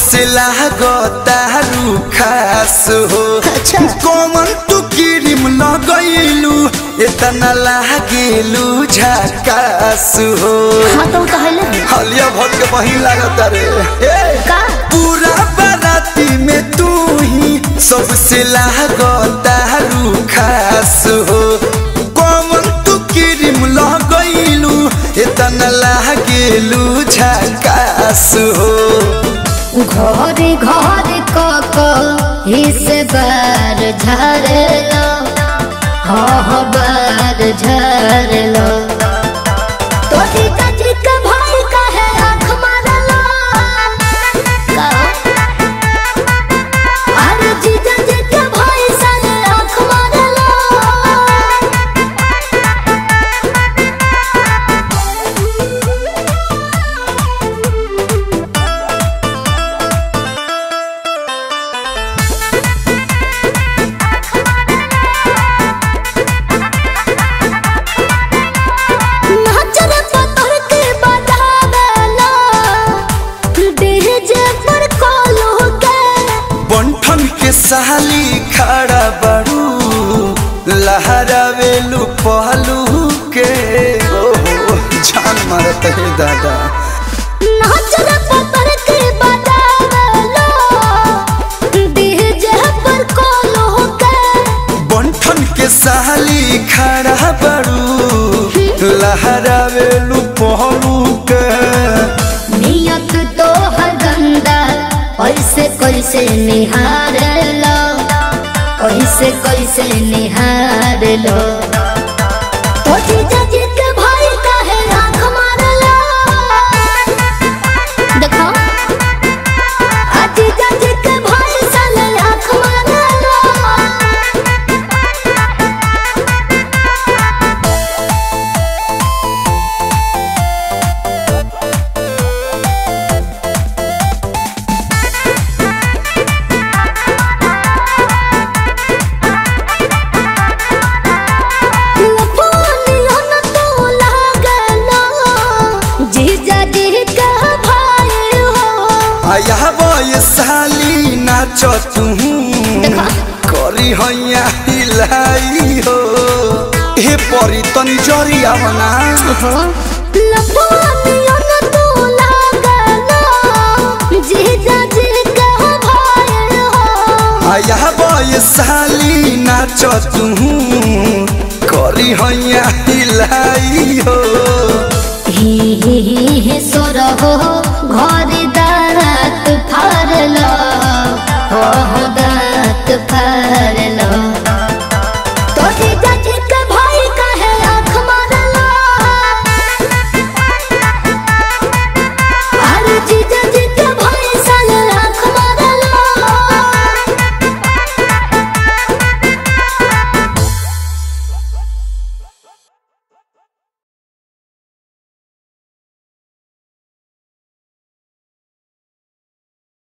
सबसे लागतारू खास हो अच्छा। कौन तू क्रीम लगैलू इतना लागेलू झकास हो हाँ तो तो है ले हलिया भर के बही लागता रे ए! का पूरा बाराती में तू ही सबसे लागतारू खास हो कौन तू क्रीम लगैलू इतना लागेलू झकास हो घरे घरे कक हिस बार झरलो हाँ बार झरलो तो जीजा जी के भाई कहे आँख मारलो का? अरे जीजा जी के भाई सारे आँख मारलो नाचर पतर के बजावेला डीजे पर कॉलो के बंठन के साली खड़ा बड़ू लहरावेलू पहलू के ओहो जान मारत है दादा नाचर पतर के बजावेला डीजे पर कॉलो के बंठन के साली खड़ा बड़ू लहरावेलू पहलू के नियत तो हर गंदा कैसे कैसे निहार लो कैसे कैसे निहार लो तो जीजा जी के भाई काहे आँख मारलो देखो आ जीजा जी के भाई साले आँख मारलो लफानियन तो लागलो, जीजा जी के भाई हो। आया ये साली नाच तू देखा। करी हैया हिलाई हो हे परी तनी जरिया बना लफानियन तो लागलो, जीजा जी के भाई हो। आया ये साली नाच तू करी हैया हिलाई हो ही ही ही सोर हो घर